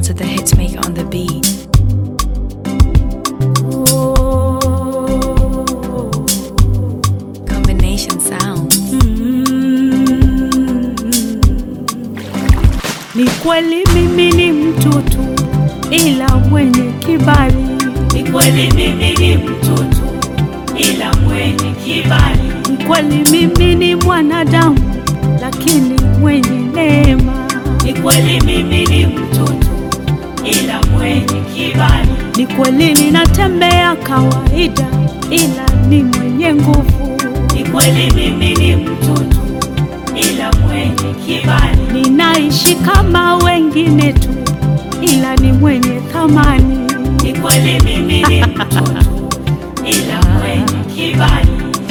to the hitmaker on the beat. Combination sound. Ni kweli mimi ni mtoto ila mwenye kibali. Ni kweli mimi ni mtoto ila mwenye kibali. Ni kweli mimi ni mwanadamu lakini mwenye neema. Ni kweli mimi ni mtoto ila mwenye kibali. Ni kweli ninatembea kawaida ila ni mwenye nguvu. Ni kweli mimi ni mtoto ila mwenye kibali. Ninaishi kama wengine tu ila ni mwenye thamani. Ni kweli mimi ni mtoto ila mwenye kibali.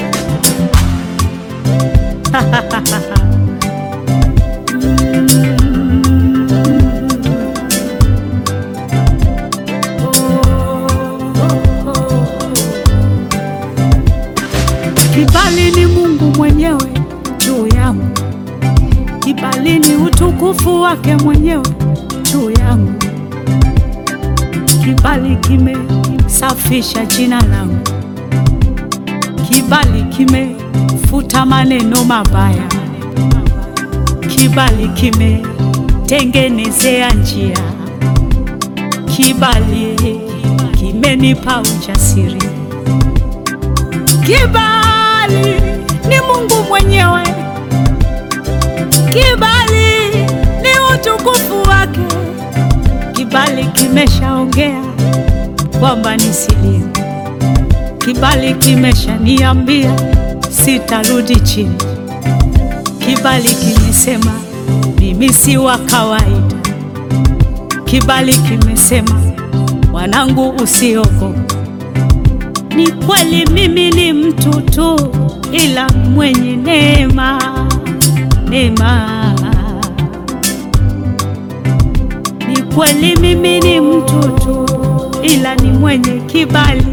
Kibali ni Mungu mwenyewe juu yangu, kibali ni utukufu wake mwenyewe juu yangu. Kibali kimesafisha jina langu, kibali kimefuta maneno mabaya, kibali kimetengenezea njia, kibali kimenipa ujasiri. Kibali ni Mungu mwenyewe, kibali ni utukufu wake. Kibali kimeshaongea kwamba nisilie, kibali kimeshaniambia sitarudi chini, kibali kimesema mimi si wa kawaida, kibali kimesema mwanangu, usiogope. Ni kweli mimi ni mtoto ila mwenye neema, neema. Ni kweli mimi ni mtoto ila ni mwenye kibali.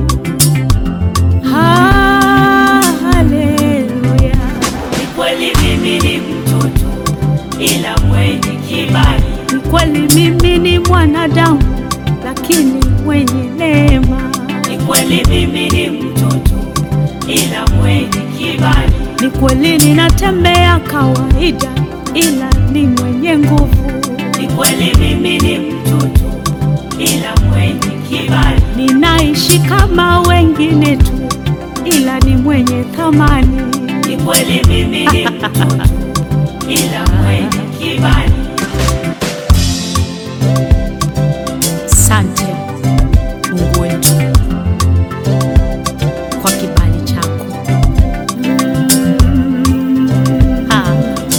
Haleluya. Ni kweli mimi ni mtoto ila mwenye kibali. Ni kweli mimi ni mwanadamu lakini mwenye neema. Ni kweli mimi ni mtoto ila mwenye kibali. Ni kweli ninatembea kawaida ila ni mwenye nguvu. Ni kweli mimi ni mtoto ila mwenye kibali. Ninaishi kama wengine tu ila ni mwenye thamani. Ni kweli mimi ni mtoto ila mwenye kibali. Sante Mungu wetu kwa kibali chako. Ah.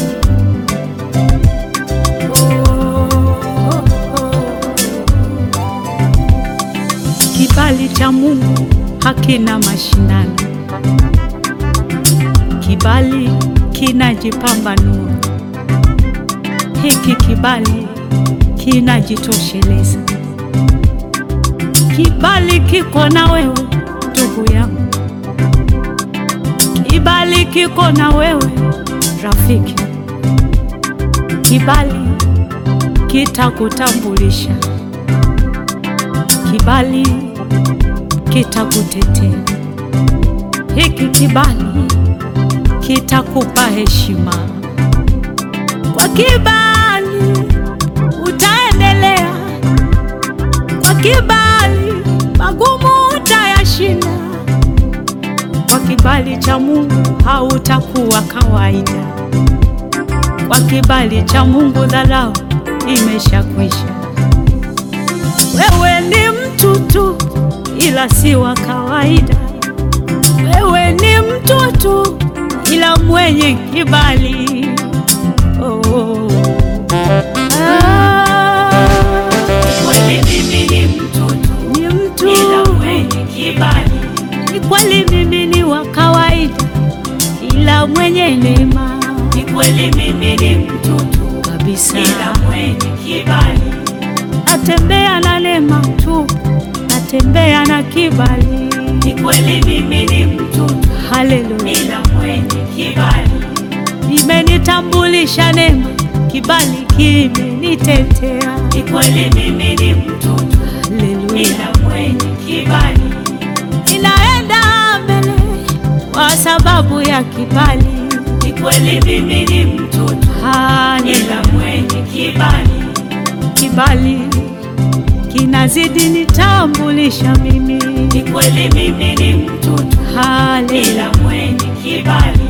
Kibali cha Mungu hakina mashindano, kibali kinajipambanua. Hiki kibali kinajitosheleza. Kibali kiko na wewe ndugu yangu, kibali kiko na wewe rafiki, kibali kitakutambulisha, kibali kitakutetea. Hiki kibali kitakupa heshima. Kwa kibali utaendelea, kwa kibali magumu utayashinda. Kwa kibali cha Mungu hautakuwa kawaida. Kwa kibali cha Mungu dharau imeshakwisha. Wewe ni mtu tu, ila si wa kawaida. Wewe ni mtu tu, ila mwenye kibali. Oh. Ah, Kweli mimi ni mtoto ni mtu ila mwenye kibali. ni kweli mimi ni wa kawaida, ila mwenye neema Ni kweli mimi ni mtoto kabisa. ila mwenye kibali. Natembea na neema tu, natembea na kibali. Ni kweli mimi ni mtoto Haleluya, ila mwenye kibali. imenitambulisha neema, kibali kimenitetea. Ni kweli mimi ni mtoto Haleluya, ila mwenye kibali. ninaenda mbele kwa sababu ya kibali. Ni kweli mimi ni mtoto Haleluya, ila mwenye kibali. kibali kinazidi nitambulisha mimi. Ni kweli mimi ni mtoto Haleluya, ila mwenye kibali.